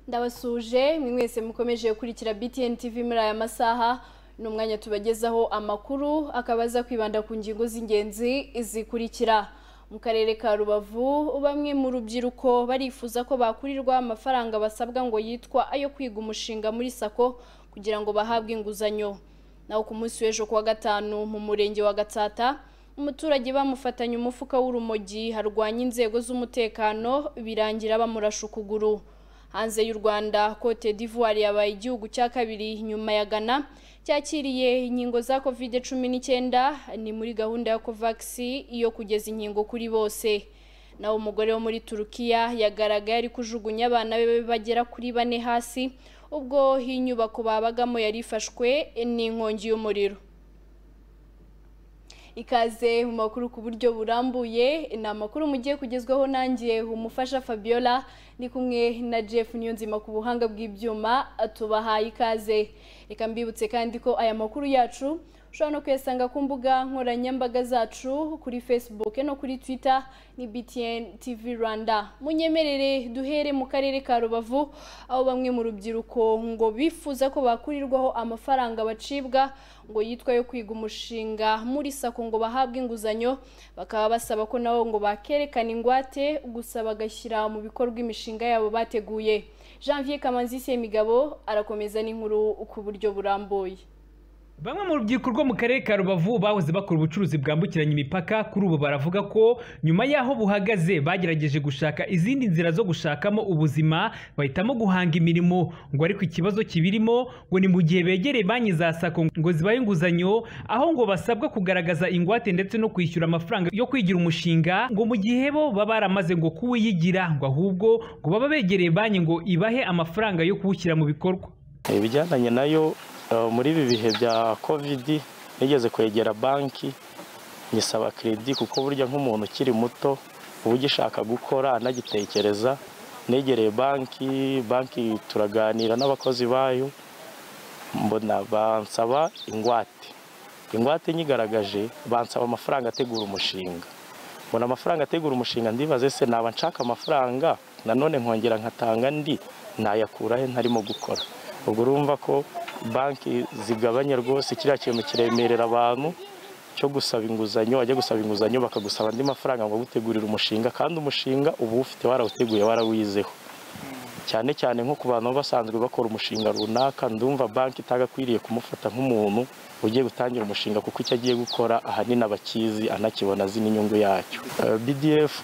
ndabasuje mwe mwese mukomeje gukurikira btn tv muri aya masaha ni umwanya tubagezaho amakuru akaba aza kwibanda ku ngingo z'ingenzi zikurikira mu karere ka rubavu bamwe mu rubyiruko barifuza ko bakurirwa amafaranga basabwa ngo yitwa ayo kwiga umushinga muri sako kugira ngo bahabwe inguzanyo naho ku munsi w'ejo kuwa gatanu mu murenge wa gatsata umuturage bamufatanye umufuka w'urumogi harwanya inzego z'umutekano birangira bamurasha ukuguru hanze y'u rwanda cote d'ivoire yabaye igihugu cya kabiri nyuma ya ghana cyakiriye inkingo za covid cumi n'icyenda ni muri gahunda ya covax yo kugeza inkingo kuri bose naho umugore wo muri turukiya yagaragaye ari kujugunya abana be bagera kuri bane hasi ubwo inyubako babagamo yari ifashwe n'inkongi y'umuriro ikaze mu makuru ku buryo burambuye ni amakuru mugiye kugezwaho nanjye umufasha fabiola ni kumwe na jeff niyonzima ku buhanga bw'ibyuma tubahaye ikaze reka mbibutse kandi ko aya makuru yacu ushobora no kuyasanga ku mbuga nkoranyambaga zacu kuri facebook no kuri twitter ni btn tv rwanda munyemerere duhere mu karere ka rubavu aho bamwe mu rubyiruko ngo bifuza ko bakurirwaho amafaranga bacibwa ngo yitwa yo kwiga umushinga muri sako ngo bahabwe inguzanyo bakaba basaba ko nabo ngo bakerekana ingwate gusa bagashyira mu bikorwa imishinga yabo bateguye janvier kamanzi semigabo arakomeza n'inkuru ku buryo burambuye Bamwe mu rubyiruko rwo mu karere ka Rubavu bahoze bakora ubucuruzi bwambukiranya imipaka kuri ubu baravuga ko nyuma y'aho buhagaze bagerageje gushaka izindi nzira zo gushakamo ubuzima bahitamo guhanga imirimo ngo ariko ikibazo kibirimo ngo ni mu gihe begereye banki za sako ngo zibahe inguzanyo aho ngo basabwa kugaragaza ingwate ndetse no kwishyura amafaranga yo kwigira umushinga ngo mu gihe bo baba baramaze ngo kuwiyigira ngo ahubwo ngo baba begereye banki ngo ibahe amafaranga yo kuwushyira mu bikorwa ibijyandanye nayo muri ibi bihe bya kovidi nigeze kwegera banki nyisaba keredi kuko burya nk'umuntu ukiri muto uba ugishaka gukora anagitekereza negereye banki banki turaganira n'abakozi bayo mbona bansaba ingwate ingwate nyigaragaje bansaba amafaranga ategura umushinga mbona amafaranga ategura umushinga ndibaze se naba nshaka amafaranga nanone nkongera nkatanga ndi nayakura he ntarimo gukora ubwo urumva ko banki zigabanya rwose kiriya kintu kiremerera abantu cyo gusaba inguzanyo wajya gusaba inguzanyo bakagusaba andi mafaranga ngo agutegurire umushinga kandi umushinga uba ufite warawuteguye warawizeho cyane cyane nko ku bantu basanzwe bakora umushinga runaka ndumva banki itagakwiriye kumufata nk'umuntu ugiye gutangira umushinga kuko icyo agiye gukora ahanini abakizi anakibona azi n'inyungu yacyo BDF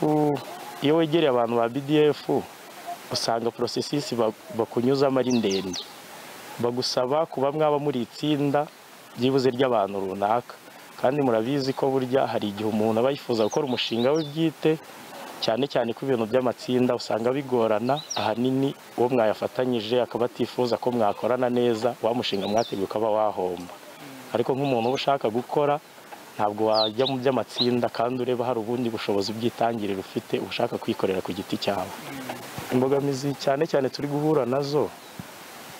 iyo wegereye abantu ba BDF usanga porosesisi bakunyuzamo ari ndende bagusaba kuba mwaba muri itsinda byibuze ry'abantu runaka kandi murabizi ko burya hari igihe umuntu aba yifuza gukora umushinga we bwite cyane cyane ko ibintu by'amatsinda usanga bigorana ahanini uwo mwayafatanyije akaba atifuza ko mwakorana neza wa mushinga mwateguye ukaba wahomba ariko nk'umuntu uba ushaka gukora ntabwo wajya mu by'amatsinda kandi ureba hari ubundi bushobozi bw'itangiriro ufite ushaka kwikorera ku giti cyawe imbogamizi cyane cyane turi guhura nazo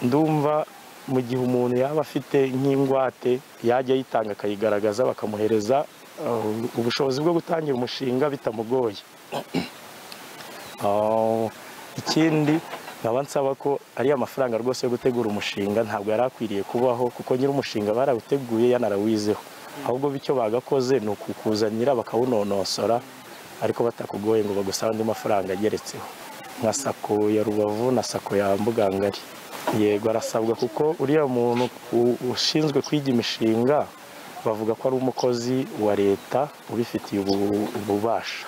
ndumva mu gihe umuntu yaba afite nk'ingwate yajya ayitanga akayigaragaza bakamuhereza ubushobozi bwo gutangira umushinga bitamugoye ikindi nkaba nsaba ko ariya mafaranga rwose yo gutegura umushinga ntabwo yari akwiriye kubaho kuko nyir'umushinga barawuteguye yanarawizeho ahubwo bityo bagakoze ni ukukuzanira bakawunonosora ariko batakugoye ngo bagusabe andi mafaranga ageretseho nka sako ya rubavu na sako ya mbugangari yego arasabwa kuko uriya muntu ushinzwe kwiga imishinga bavuga ko ari umukozi wa leta ubifitiye ububasha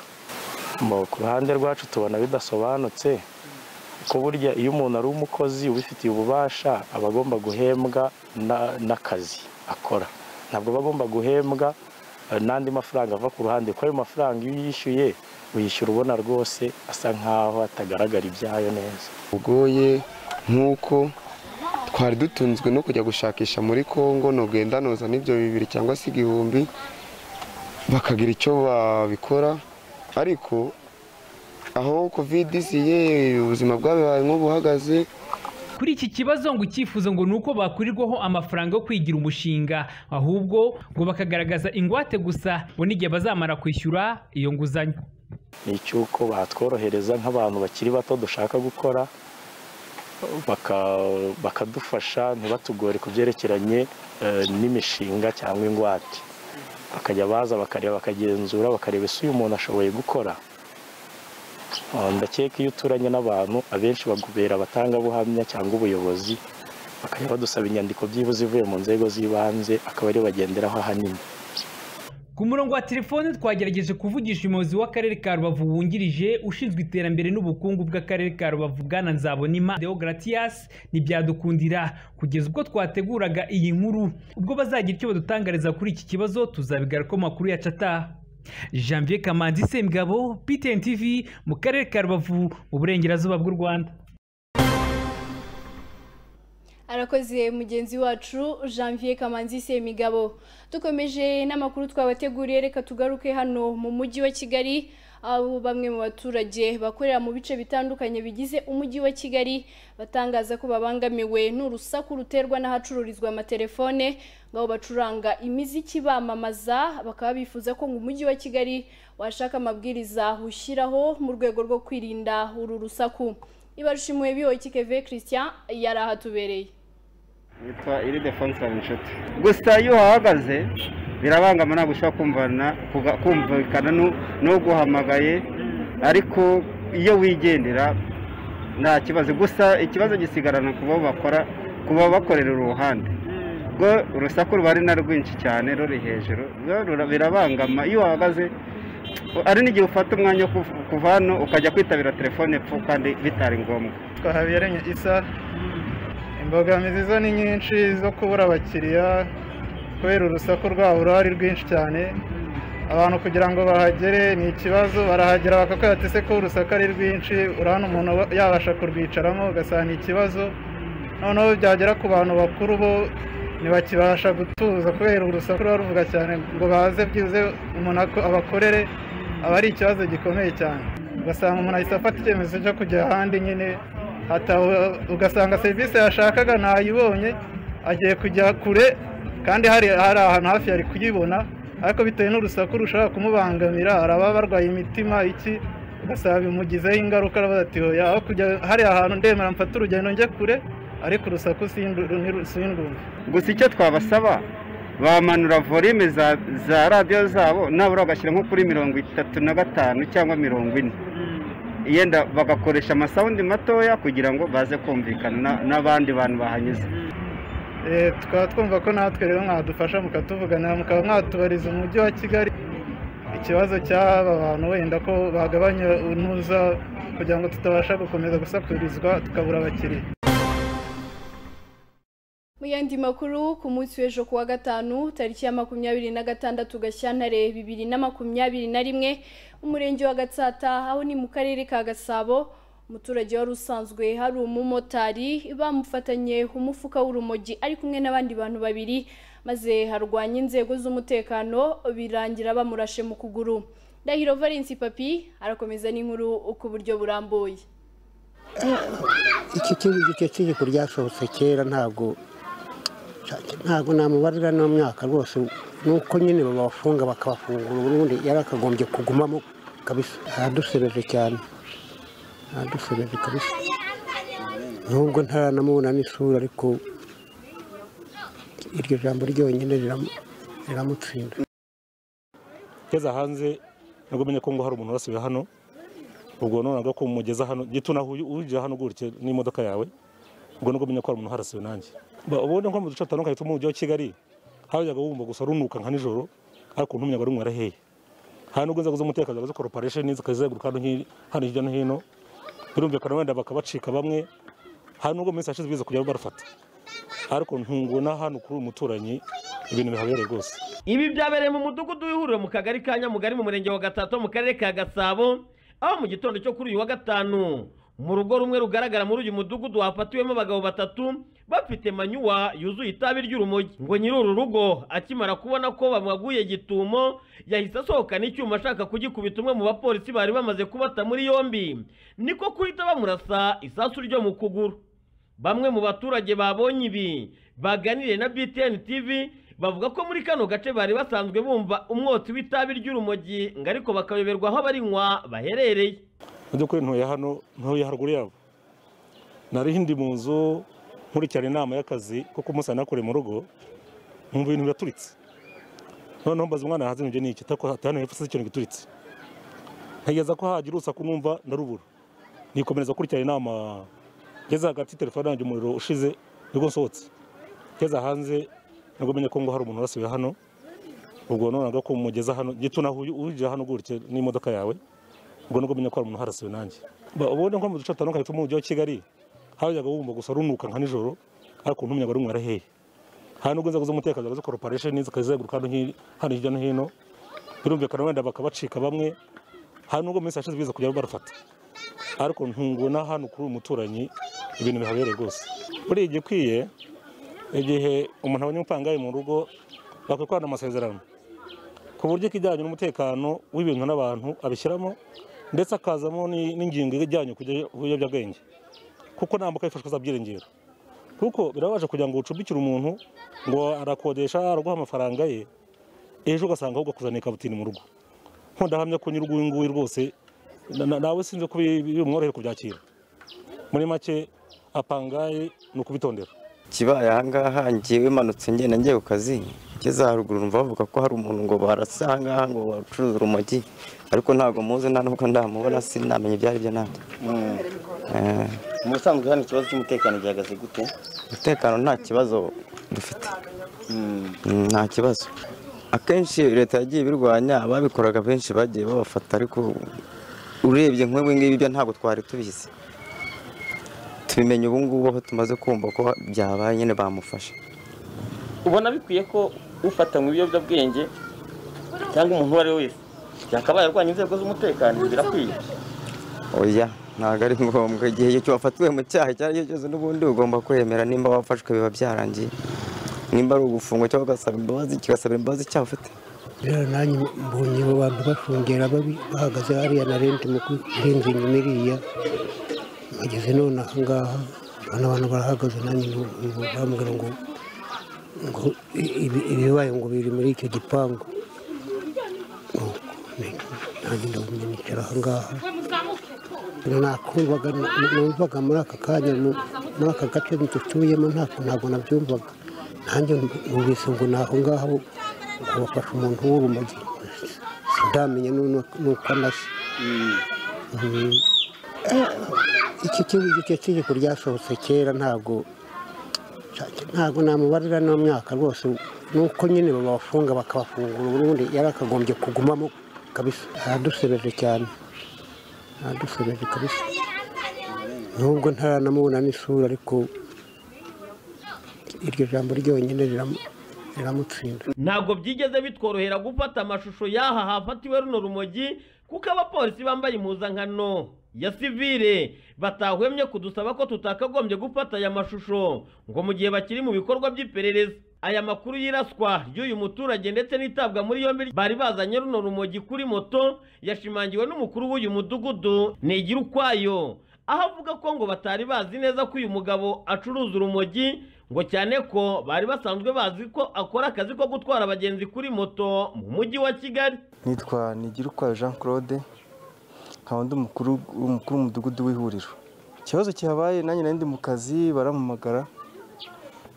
ku ruhande rwacu tubona bidasobanutse ko burya iyo umuntu ari umukozi ubifitiye ububasha aba agomba guhembwa n'akazi akora ntabwo aba agomba guhembwa n'andi mafaranga ava ku ruhande kuko ayo mafaranga iyo uyishyuye uyishyura ubona rwose asa nkaho atagaragara ibyayo neza ugoye nk'uko twari dutunzwe no kujya gushakisha muri congo ntugenda nuzana ibyo bibiri cyangwa se igihumbi bakagira icyo babikora ariko aho kovide isiye ubuzima bwabaye nk'ubuhagaze kuri iki kibazo ngo icyifuzo ngo ni uko bakurirwaho amafaranga yo kwigira umushinga ahubwo ngo bakagaragaza ingwate gusa ngo n'igihe bazamara kwishyura iyo nguzanyo ni icy'uko batworohereza nk'abantu bakiri bato dushaka gukora baka- bakadufasha ntibatugore ku byerekeranye eh, n'imishinga cyangwa ingwate bakajya baza bakareba bakagenzura bakareba ese uyu muntu ashoboye gukora Ah, ndakeka iyo uturanye n'abantu abenshi bagubera abatangabuhamya cyangwa ubuyobozi bakajya badusaba inyandiko byibuze ivuye mu nzego z'ibanze akaba ariyo bagenderaho ahanini Ku murongo wa telefone twagerageje kuvugisha umuyobozi w'akarere ka Rubavu wungirije ushinzwe iterambere n'ubukungu bw'akarere ka Rubavu bwana Nzabonima Deogratias ntibyadukundira kugeza ubwo twateguraga iyi nkuru ubwo bazagira icyo badutangariza kuri iki kibazo tuzabigaruka mu makuru ya cata Janvier Kamanzi Sembwabo PTN TV mu karere ka Rubavu mu burengerazuba bw'u Rwanda arakoze mugenzi wacu janvier kamanzi semigabo dukomeje n'amakuru twabateguriye reka tugaruke hano mu mujyi wa kigali aho bamwe mu baturage bakorera mu bice bitandukanye bigize umujyi wa kigali batangaza ko babangamiwe n'urusaku ruterwa n'ahacururizwa amatelefone ngo aho bacuranga imiziki bamamaza bakaba bifuza ko ngo umujyi wa kigali washaka amabwiriza ushyiraho mu rwego rwo kwirinda uru rusaku ibarushimuye bihoyiki keve christian yari ahatubereye witwa iride fonsari inshuti gusa iyo uhahagaze birabangama ntabwo ushobora kumvana kuga- kumvikana n'u- n'uguhamagaye ariko iyo wigendera nta kibazo gusa ikibazo gisigarana ku bo bakora ku bo bakorera uruhande ubwo urusaku ruba ari na rwinshi cyane ruri hejuru rwo rura- birabangama iyo uhahagaze ari n'igihe ufata umwanya wo kuv- kuva hano ukajya kwitabira telefone epfo kandi bitari ngombwa twahabereye isa imbogamizi zo ni nyinshi zo kubura abakiriya kubera urusaku rwabo ruba ari rwinshi cyane abantu kugira ngo bahagere ni ikibazo barahagera bakakubwira ati ese ko urusaku ari rwinshi urabona umuntu wa- yabasha kurwicaramo ugasanga ni ikibazo noneho byagera ku bantu bakuru bo ntibakibasha gutuza kubera urusaku ruba ruvuga cyane ngo baze byibuze umuntu ako- abakorere aba ari ikibazo gikomeye cyane ugasanga umuntu ahise afata icyemezo cyo kujya ahandi nyine hataho- ugasanga serivisi yashakaga ntayibonye agiye kujya kure kandi hari hari ahantu hafi yari kuyibona ariko bitewe n'urusaku rushobora kumubangamira hari ababa barwaye imitima iki ugasanga bimugizeho ingaruka aravuga ati hoya aho kujya hariya hantu ndemera mfata urugendo njye kure ariko urusaku sindu- ni- sindumva gusa icyo twabasaba bamanura volume za za radiyo zabo nabura bagashyira nko kuri mirongo itatu na gatanu cyangwa mirongo ine yenda bagakoresha amasawundi matoya kugira ngo baze kumvikana na- n'abandi bantu bahanyuze Eh, tukaba twumva ko natwe rero mwadufasha mukatuvuganira mukaba mwatubariza umujyi wa kigali ikibazo cy'aba bantu wenda ko bagabanya untuza kugira ngo tutabasha gukomeza gusakurizwa tukabura abakiriya mu yandi makuru ku munsi w'ejo ku wa gatanu tariki ya makumyabiri na gatandatu gashyantare bibiri na makumyabiri na rimwe umurenge wa gatsata aho ni mu karere ka gasabo umuturage wari usanzwe hari umumotari bamufatanye umufuka w'urumogi ari kumwe n'abandi bantu babiri maze harwanya inzego z'umutekano birangira bamurashe mu kuguru ndahiro valence papi arakomeza n'inkuru ku buryo burambuye iki kibi icyo kigiko ryasohotse kera ntabwo ntabwo namubarira no myaka rwose nuko nyine babafunga bakabafungura ubundi yari akagombye kugumamo kabisa aradusebeje cyane aradusebeje kabisa nubwo ntaranamubona n'isura ariko iryo jambo ryonyine riramu- riramutsinda ngeze hanze nabwo menye ko ngo hari umuntu wasiwe hano ubwo nonaga ko umugeza hano gituna uje hano gutya n'imodoka yawe ubwo nabwo menye ko hari umuntu harasiwe nanjye Ba- ubundi nko mu duce dutandukanye two mu mujyi wa kigali hajyaga wumva gusa runuka nka nijoro ariko ntumenya ngo rumwe araheye hari nubwo inzego z'umutekano ziba zikora operation zikazenguruka hano hi- hano hirya no hino birumvikana wenda bakabacika bamwe hari nubwo mu minsi yashize biza kujya barafata ariko ntungona hano kuri uyu muturanyi ibintu bihabereye rwose ibi byabereye mu mudugudu w'ihuriro mu kagari ka nyamugari mu murenge wa gatatu mu karere ka gasabo aho mu gitondo cyo kuri uyu wa gatanu mu rugo rumwe rugaragara muri uyu mudugudu hafatiwemo abagabo batatu bafite manyuwa yuzuye itabi ry'urumogi ngo nyiri uru rugo akimara kubona ko bamwaguye gitumo yahise asohokana icyuma ashaka kugikubita umwe mu bapolisi bari bamaze kubata muri yombi niko kuhita bamurasa isasu ryo mu kuguru bamwe mu baturage babonye ibi baganiriye na BTN TV bavuga ko muri kano gace bari basanzwe bumva umwotsi w'itabi ry'urumogi ngo ariko bakayoberwa aho abarinywa baherereye mu by'ukuri ntuye hano ntuye haruguru yabo nariho indi mu nzu nkurikirana inama y'akazi kuko umunsi nari nakuriye mu rugo nkumva ibintu biraturitse noneho mbaza umwana hanze ibyo ni iki atako hano hepfo se ikintu gituritse ntegereza ko hagira urusaku numva ndarubura nikomeza gukurikirana inama ngeze hagati telefone yanjye umuriro ushize nibwo nsohotse ngeze hanze nibwo menya ko ngo hari umuntu urasiwe hano ubwo nonaga ko umugeza hano gito naho uje hano gutya n'imodoka yawe ubwo nibwo menya ko hari umuntu harasiwe nanjye Ba- ubundi nko mu duce dutandukanye two mu mujyi wa kigali hajyaga wumva gusa runuka nka nijoro ariko ntumenya ngo ari umwara hehe hari n'ubwo inzego z'umutekano za korporasheni zikazenguruka hano hi- hano hirya no hino birumvikana wenda bakabacika bamwe hari n'ubwo mu minsi yashize biza kujya barafata ariko ntunguna hano kuri uyu muturanyi ibintu bihabereye rwose buriya igikwiye igihe umuntu abonye amafaranga ye mu rugo bakwikorana amasezerano ku buryo ikijyanye n'umutekano w'ibintu n'abantu abishyiramo ndetse akazamo ni- n'ingingo ijyanye ku biyobyabwenge kuko nambuka yifashwe azabyiringiro kuko birabaje kugira ngo ucumbikire umuntu ngo arakodesha araguha amafaranga ye ejo ugasanga ahubwo akuzaniye kabutini mu rugo nkundahamya ko nyiri nguyu rwose na- na- nawe sinzi ko bi- bimworohera kubyakira muri make apangaye ni ukubitondera kibaye ahangaha ngewe manutse ngenda ngiye ku kazi ngeze haruguru numva bavuga ko hari umuntu ngo barasa ahangaha ngo bacuruza urumogi ariko ntabwo muzi nta nubwo ndamubona sinamenye ibyo ari byo nabyo Eh, mu busanzwe hano ikibazo cy'umutekano gihagaze gute umutekano nta kibazo dufite Mm, nta kibazo akenshi leta yagiye ibirwanya ababikoraga benshi bagiye babafata ariko urebye nk'ibi ngibi byo ntabwo twari tubizi tubimenye ubu ngubu aho tumaze kumva ko byabaye nyine bamufashe ubona bikwiye ko ufatanywe ibiyobyabwenge cyangwa umuntu uwo ari we wese yakabaye arwanya inzego z'umutekano birakwiye oya ntabwo ari ngombwa igihe cyo wafatiwe mu cyaha icyo ari cyo cyose n'ubundi ugomba kwemera nimba wafashwe biba byarangiye nimba ari ugufungwa cyangwa ugasaba imbabazi kigasabira imbabazi icyaha ufite rero nanjye mbonye abo bantu bashungera babi- bahagaze hariya na renti mu kurenza inyuma iriya bageze none aha ngaha ubona abantu barahagaze nanjye ngo- ngo bambwira ngo ngo i- ibi- ibibaye ngo biri muri icyo gipangu Nuko ni- nanjye ndabona nicara aha ngaha nakumvaga numvaga muri aka kanya mu- muri aka gace dutuyemo ntabwo ntabwo nabyumvaga nanjye numvise ngo ni aho ngaho ngo bafashe umuntu w'urumogi sindamenya n'u- n'uko anasa Mm. Eh, iki kibi- icyo tegeko ryasohotse kera ntabwo ntabwo namubarira no myaka rwose nuko nyine babafunga bakabafungura ubundi yari akagombye kugumamo kabisa aradusebeje cyane aradusebeje kabisa nubwo ntaranamubona n'isura ariko iryo jambo ryonyine riramu- riramutsinda ntabwo byigeze bitworohera gufata amashusho y'aha hafatiwe runo rumogi kuko abapolisi bambaye impuzankano ya sivire batahwemye kudusaba ko tutakagombye gufata aya mashusho ngo mu gihe bakiri mu bikorwa by'iperereza aya makuru y'iraswa ry'uyu muturage ndetse n'itabwa muri yombi bari bazanye runo rumogi kuri moto yashimangiwe n'umukuru w'uyu mudugudu nigira ukwayo aho avuga ko ngo batari bazi neza ko uyu mugabo acuruza urumogi ngo cyane ko bari basanzwe bazi ko akora akazi ko gutwara abagenzi kuri moto mu mujyi wa kigali nitwa nigirukwayo jean claude nkaba ndi umukuru umukuru w'umudugudu w'ihuriro ikibazo kihabaye nanjye nari ndi mu kazi barampamagara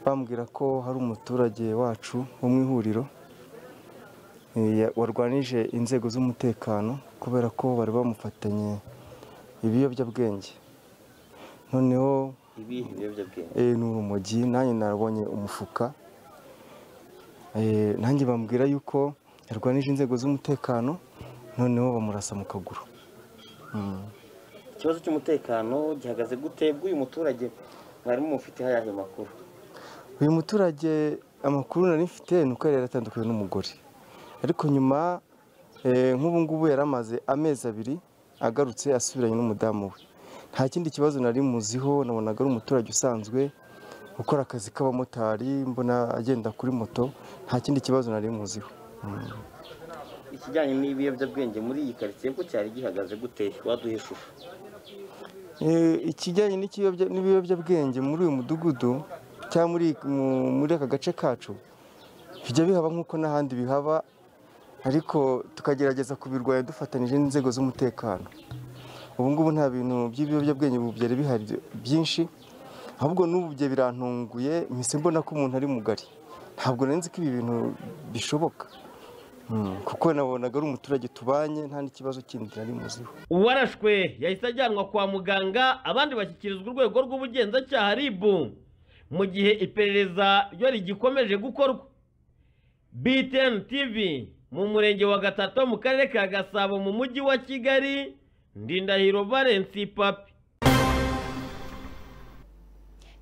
bambwira ko hari umuturage wacu wo mu ihuriro eh, ya- warwanije inzego z'umutekano kubera ko bari bamufatanye ibiyobyabwenge noneho ibihe biyobyabwenge eh, ni urumogi nanjye nabonye umufuka Eh, nanjye bambwira yuko yarwanije inzego z'umutekano noneho bamurasa mu kaguru Mm. ikibazo cy'umutekano gihagaze gute bw'uyu muturage mwarimu mufiteho ayahe makuru uyu muturage amakuru nari mfite ni uko yari yaratandukanye n'umugore ariko nyuma eh, nk'ubu ngubu yari amaze amezi abiri agarutse asubiranye n'umudamu we nta kindi kibazo nari muziho nabonaga ari umuturage usanzwe ukora akazi k'abamotari mbona agenda kuri moto nta kindi kibazo nari muziho Mm. ikijyanye n'ibiyobyabwenge muri iyi karitsiye ko cyari gihagaze gute waduha ishusho Eh, ikijyanye n'ikiyobya- n'ibiyobyabwenge muri uyu mudugudu cyangwa muri mu- muri aka gace kacu bijya bihaba nk'uko n'ahandi bihaba ariko tukagerageza kubirwanya dufatanije n'inzego z'umutekano ubu ngubu nta bintu by'ibiyobyabwenge ubu byari bihari byinshi ahubwo n'ubu bye birantunguye mpise mbona ko umuntu ari mugari ntabwo nari nzi ko ibi bintu bishoboka Mm, kuko nabonaga ari umuturage tubanye nta n'ikibazo kindi nari muziho uwarashwe yahise ajyanwa kwa muganga abandi bashyikirizwa urwego rw'ubugenzacyaha rib mu gihe iperereza ryo rigikomeje gukorwa btn tv mu murenge wa gatatu mu karere ka gasabo mu mujyi wa kigali ndindahiro valensi papi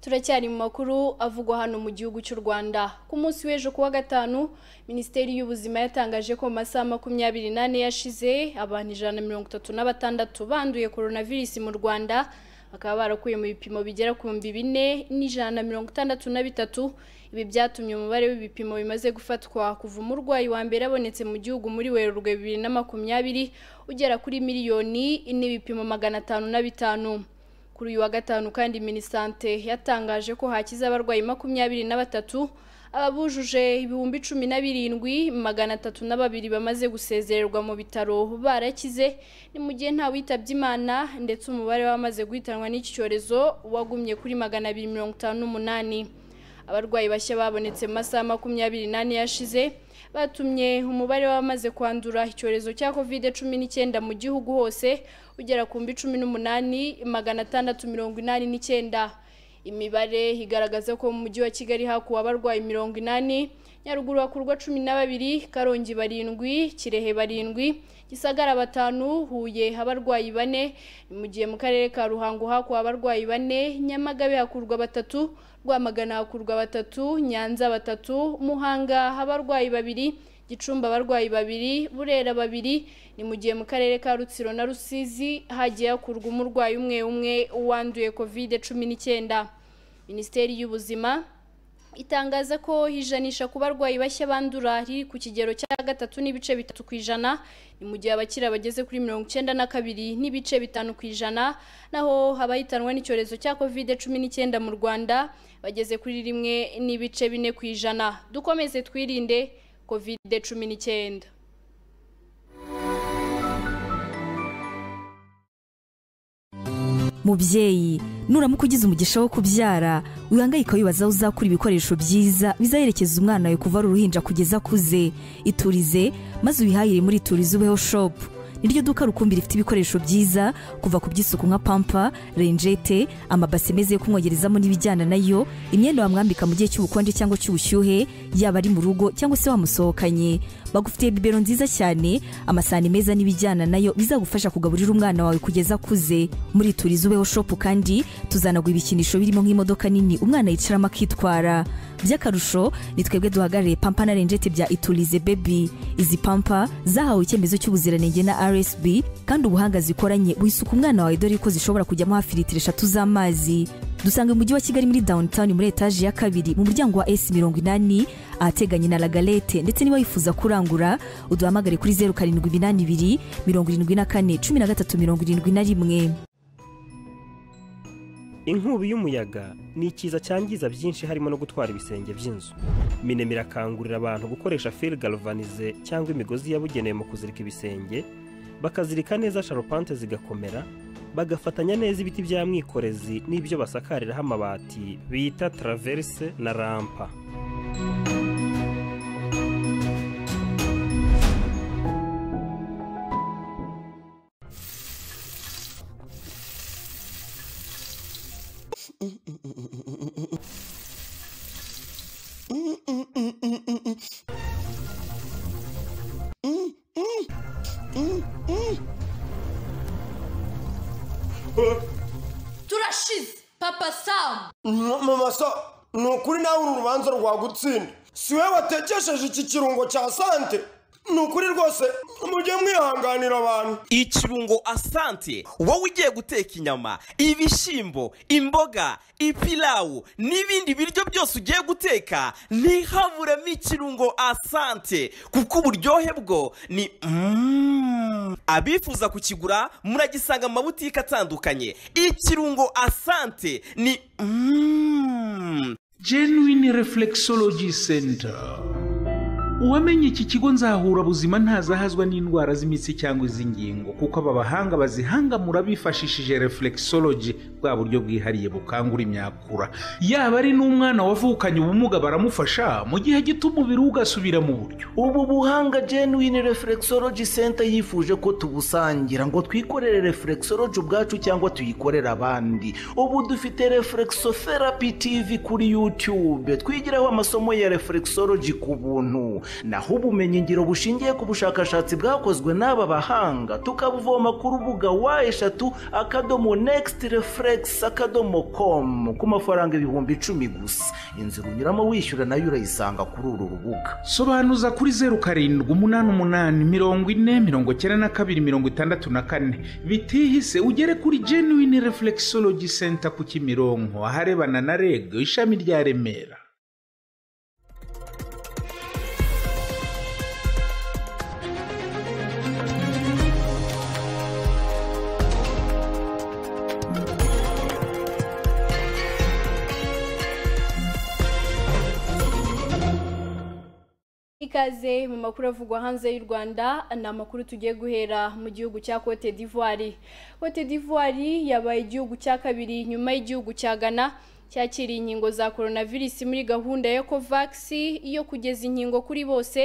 turacyari mu makuru avugwa hano mu gihugu cy'u rwanda ku munsi w'ejo kuwa gatanu minisiteri y'ubuzima yatangaje ko mu masaha makumyabiri n'ane yashize abantu ijana na mirongo itatu na batandatu banduye coronavirus mu rwanda bakaba barakuye mu bipimo bigera ku bihumbi bine n'ijana na mirongo itandatu na bitatu ibi byatumye umubare w'ibipimo bimaze gufatwa kuva umurwayi wa mbere abonetse mu gihugu muri werurwe bibiri na makumyabiri ugera kuri miliyoni n'ibipimo magana atanu na bitanu kuri uyu wa gatanu kandi minisante yatangaje ko hakize abarwayi makumyabiri na batatu ababujuje ibihumbi cumi na birindwi magana atatu na babiri bamaze gusezererwa mu bitaro barakize ni mu gihe nta witabye imana ndetse umubare w'abamaze guhitanwa n'iki cyorezo wagumye kuri magana abiri mirongo itanu n'umunani abarwayi bashya babonetse mu masaha makumyabiri n'ane yashize batumye umubare w'abamaze kwandura icyorezo cya kovide cumi n'icyenda mu gihugu hose ugera ku mbi cumi n'umunani magana atandatu mirongo inani n'icyenda imibare igaragaza ko mu mujyi wa kigali hakuwe abarwayi mirongo inani nyaruguru hakurwa cumi na babiri karongi barindwi kirehe barindwi gisagara batanu huye abarwayi bane mu gihe mu karere ka ruhango hakuwe abarwayi bane nyamagabe hakurwa batatu rwamagana hakurwa batatu nyanza batatu muhanga abarwayi babiri gicumbi abarwayi babiri burera babiri ni mu gihe mu karere ka rutsiro na rusizi hagiye hakurwa umurwayi umwe umwe wanduye kovide cumi n'icyenda minisiteri y'ubuzima itangaza ko ijanisha ku barwayi bashya bandura riri ku kigero cya gatatu n'ibice bitatu ku ijana ni mu gihe abakira bageze kuri mirongo icyenda na kabiri n'ibice bitanu ku ijana naho abahitanwa n'icyorezo cya kovide cumi n'icyenda mu rwanda bageze kuri rimwe n'ibice bine ku ijana dukomeze twirinde kovide cumi n'icyenda mubyeyi nuramuka ugize umugisha wo kubyara wihangayika wibaza aho uzakura ibikoresho byiza bizaherekeza umwana wawe kuva ari uruhinja kugeza akuze iturize maze wihahire muri iturize ubeho shopu niryo duka rukumbi rifite ibikoresho byiza kuva ku by'isuku nka pampa renjete amabase meza yo kumwogerezamo n'ibijyana nayo imyenda wamwambika mu gihe cy'ubukonje cyangwa cy'ubushyuhe yaba ari mu rugo cyangwa se wamusohokanye bagufitiye bibero nziza cyane amasahani meza n'ibijyana nayo bizagufasha kugaburira umwana wawe kugeza akuze muri turiza ubeho shopu kandi tuzanagwa ibikinisho birimo nk'imodoka nini umwana yicaramo akitwara by'akarusho ni twebwe duhagarariye pampa na renjete bya iturize bebi izi pampa zahawe icyemezo cy'ubuziranenge na rsb kandi ubuhanga zikoranye wisuka umwana wawe dore ko zishobora kujyamo hafi litiro eshatu z'amazi dusanga umujyi wa kigali muri downtown muri etaje ya kabiri mu muryango wa s mirongo inani ahateganye na lagalete ndetse niba wifuza kurangura uduhamagare kuri zeru karindwi iminani ibiri mirongo irindwi na kane cumi na gatatu mirongo irindwi na rimwe inkubi y'umuyaga ni ikiza cyangiza byinshi harimo no gutwara ibisenge by'inzu minema irakangurira abantu gukoresha feri galvanize cyangwa imigozi yabugenewe mu kuzirika ibisenge bakazirika neza sharupante zigakomera bagafatanya neza ibiti bya mwikorezi n'ibyo basakariraho amabati bita taraverse na rampa turashize papa samu mu maso ni ukuri nawe uru rubanza rwagutsinda si we watekesheje iki kirungo cya sante ni ukuri rwose mujye mwihanganira abantu ikirungo asante wowe ugiye guteka inyama ibishyimbo imboga ipilawu n'ibindi biryo byose ugiye guteka ntihaburemo ikirungo asante kuko uburyohe bwo ni mm. abifuza kukigura muragisanga mu mabutike atandukanye ikirungo asante ni mm. genuine reflexology center uwamenye iki kigo nzahura buzima ntazahazwa n'indwara z'imitsi cyangwa iz'ingingo kuko aba bahanga bazihangamura bifashishije reflexology bwa buryo bwihariye bukangura imyakura yaba ari n'umwana wavukanye ubumuga baramufasha mu gihe gito umubiri we ugasubira mu buryo ubu buhanga genuine reflexology center yifuje ko tubusangira ngo twikorere reflexology ubwacu cyangwa tuyikorere abandi ubu dufite reflexotherapy tv kuri youtube twigiraho amasomo ya reflexology ku buntu naho ubumenyi ngiro bushingiye ku bushakashatsi bwakozwe n'aba bahanga tukabuvoma ku rubuga wa eshatu akadomo nekisiti refuregisi akadomo komu ku mafaranga ibihumbi icumi gusa inzira unyuramo wishyura nayo urayisanga kuri uru rubuga sobanuza kuri zeru karindwi umunani umunani mirongo ine mirongo icyenda na kabiri mirongo itandatu na kane bitihise ugere kuri genuine reflexology center ku kimironko aharebana na reg ishami rya remera ikaze mu makuru avugwa hanze y'u rwanda ni amakuru tugiye guhera mu gihugu cya cote d'ivoire cote d'ivoire yabaye igihugu cya kabiri nyuma y'igihugu cya ghana cyakiriye inkingo za coronavirus muri gahunda ya covax yo kugeza inkingo kuri bose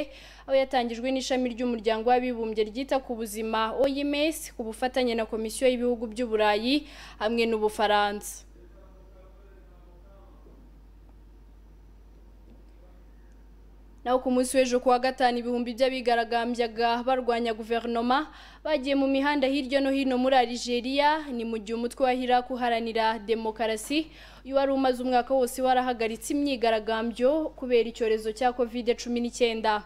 aho yatangijwe n'ishami ry'umuryango w'abibumbye ryita ku buzima oms ku bufatanye na komisiyo y'ibihugu by'uburayi hamwe n'ubufaransa naho ku munsi w'ejo kuwa gatanu ibihumbi by'abigaragambyaga barwanya guverinoma bagiye mu mihanda hirya no hino muri Algeria ni mu gihe umutwe wahira kuharanira demokarasi uyu wari umaze umwaka wose warahagaritse imyigaragambyo kubera icyorezo cya kovide cumi n'icyenda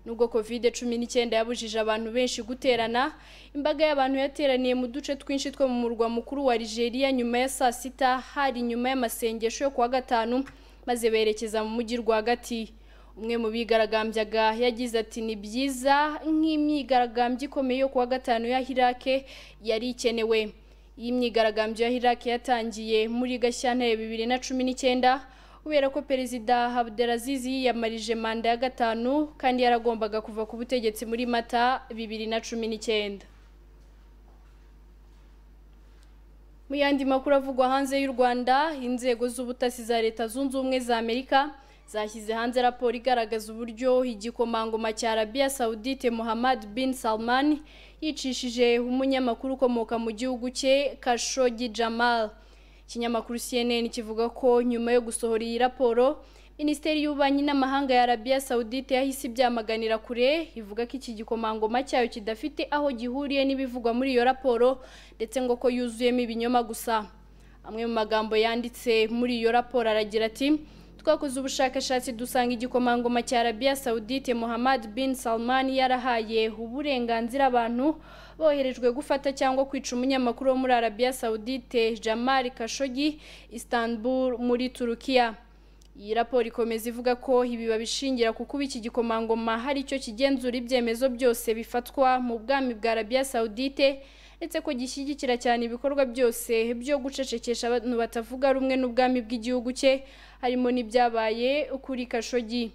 nubwo kovide cumi n'icyenda yabujije abantu benshi guterana imbaga y'abantu yateraniye mu duce twinshi two mu murwa mukuru wa Algeria nyuma ya saa sita hari nyuma y'amasengesho yo kuwa gatanu maze berekeza mu mujyi rwagati umwe mu bigaragambyaga yagize ati ni byiza nk'imyigaragambyo ikomeye yo kuwa gatanu ya hirake yari ikenewe iyi myigaragambyo ya hirake yatangiye muri gashyantare bibiri na cumi n'icyenda kubera ko perezida Abdelaziz yiyamarije manda ya gatanu kandi yaragombaga kuva ku butegetsi muri mata bibiri na cumi n'icyenda mu yandi makuru avugwa hanze y'u rwanda inzego z'ubutasi za leta zunze ubumwe za amerika zashyize hanze raporo igaragaza uburyo igikomangoma cya arabiya sawudite muhammad bin salman yicishije umunyamakuru ukomoka mu gihugu cye kashogi jamal ikinyamakuru cnn kivuga ko nyuma yo gusohora iyi raporo minisiteri y'ububanyi n'amahanga ya arabiya sawudite yahise ibyamaganira kure ivuga ko iki gikomangoma cyayo kidafite aho gihuriye n'ibivugwa muri iyo raporo ndetse ngo ko yuzuyemo ibinyoma gusa amwe mu magambo yanditse muri iyo raporo aragira ati twakoze ubushakashatsi dusanga igikomangoma cya arabiya sawudite muhammad bin salman yarahaye uburenganzira abantu boherejwe gufata cyangwa kwica umunyamakuru wo muri arabiya sawudite jamal kashogi istanbul muri turukiya iyi raporo ikomeza ivuga ko ibi babishingira ku kuba iki gikomangoma hari icyo kigenzura ibyemezo byose bifatwa mu bwami bwa arabiya sawudite ndetse ko gishyigikira cyane ibikorwa byose byo gucecekesha abantu batavuga rumwe n'ubwami bw'igihugu cye harimo n'ibyabaye kuri kashogi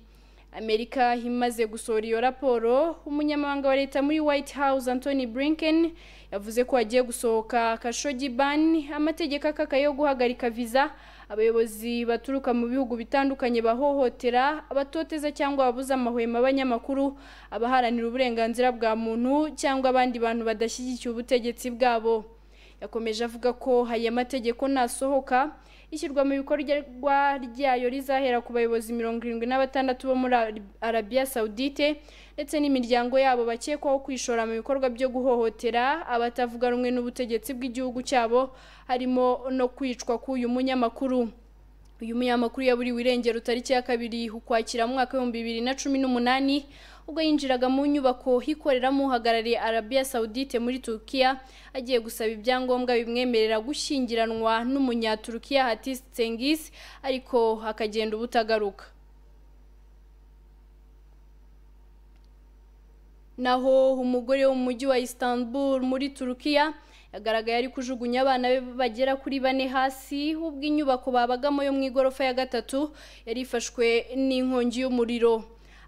amerika imaze gusohora iyo raporo umunyamabanga wa leta muri white house anthony blinken yavuze ko hagiye gusohoka kashogi ban amategeko akaka yo guhagarika viza abayobozi baturuka mu bihugu bitandukanye bahohotera abatoteza cyangwa babuza amahwemo abanyamakuru abaharanira uburenganzira bwa muntu cyangwa abandi bantu badashyigikiye ubutegetsi bwabo yakomeje avuga ko aya mategeko nasohoka ishyirwa mu bikorwa ryayo rizahera ku bayobozi mirongo irindwi na batandatu bo muri arabiya sawudite ndetse n'imiryango yabo bakekwaho kwishora mu bikorwa byo guhohotera abatavuga rumwe n'ubutegetsi bw'igihugu cyabo harimo no kwicwa k'uyu munyamakuru uyu munyamakuru yaburiwe irengero tariki ya kabiri ukwakira mu mwaka w'ibihumbi bibiri na cumi n'umunani ubwo yinjiraga mu nyubako ikoreramo uhagarariye arabiya sawudite muri turukiya agiye gusaba ibyangombwa bimwemerera gushyingiranwa n'umunyaturukiya hatisi tsengisi ariko akagenda ubutagaruka naho umugore wo mu mujyi wa istanbul muri turukiya yagaragaye ari kujugunya abana be bagera kuri bane hasi ubwo inyubako babagamo yo mu igorofa ya gatatu yari ifashwe n'inkongi y'umuriro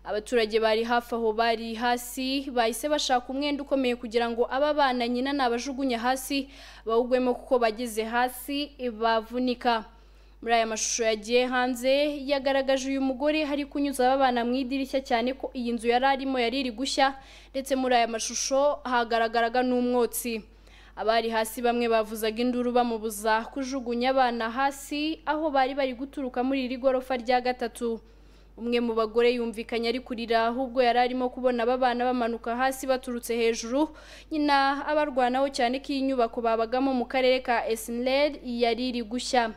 abaturage bari hafi aho bari hasi bahise bashaka umwenda ukomeye kugira ngo aba bana nyina nabajugunya hasi bawugwemo kuko bageze hasi bavunika muri aya mashusho yagiye hanze yagaragaje uyu mugore hari kunyuza aba bana mu idirishya cyane ko iyi nzu yari arimo yari iri gushya ndetse muri aya mashusho hagaragaraga n'umwotsi abari hasi bamwe bavuzaga induru bamubuza kujugunya abana hasi aho bari bari guturuka muri iri gorofa rya gatatu umwe mu bagore yumvikanye ari kurira ahubwo yari arimo kubona aba bana bamanuka hasi baturutse hejuru nyina abarwanaho cyane ko iyi nyubako babagamo mu karere ka esineri yari iri gushya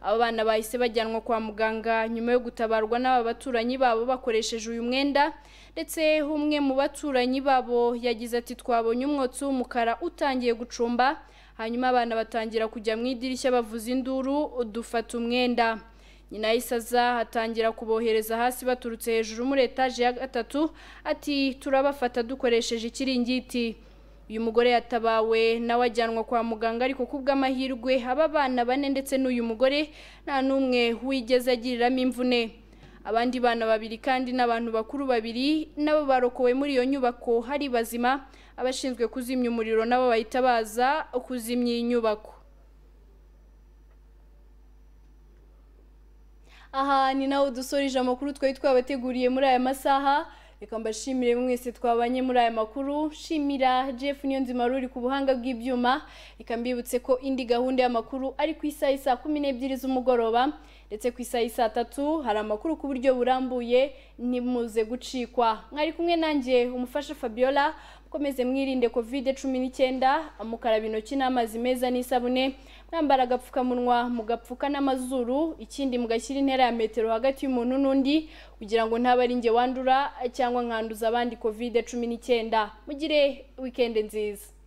aba bana bahise bajyanwa kwa muganga nyuma yo gutabarwa n'aba baturanyi babo bakoresheje uyu mwenda ndetse umwe mu baturanyi babo yagize ati twabonye umwotsi w'umukara utangiye gucumba hanyuma abana batangira kujya mu idirishya bavuza induru dufata umwenda nyina yahise aza atangira kubohereza hasi baturutse hejuru muri etaje ya gatatu ati turabafata dukoresheje ikiringiti uyu mugore yatabawe nawe ajyanwa kwa muganga ariko kubw'amahirwe aba bana bane ndetse n'uyu mugore nta n'umwe wigeze agiriramo imvune abandi bana babiri kandi n'abantu bakuru babiri nabo barokowe muri iyo nyubako hari bazima abashinzwe kuzimya umuriro nabo bahita baza kuzimya iyi nyubako aha ni naho dusoreje amakuru twari twabateguriye muri aya masaha reka mbashimire mwese twabanye muri aya makuru shimira jeff niyonzima ruri ku buhanga bw'ibyuma reka mbibutse ko indi gahunda y'amakuru ari ku isaha saa kumi n'ebyiri z'umugoroba ndetse ku isaha saa tatu hari amakuru ku buryo burambuye ntimuze gucikwa mwari kumwe nanjye umufasha fabiola mukomeze mwirinde kovide cumi n'icyenda mukaraba intoki n'amazi meza n'isabune mwambara agapfukamunwa mugapfuka n'amazuru ikindi mugashyira intera ya metero hagati y'umuntu n'undi kugira ngo ntaba ari njye wandura cyangwa nkanduza abandi kovide cumi n'icyenda mugire wikendi nziza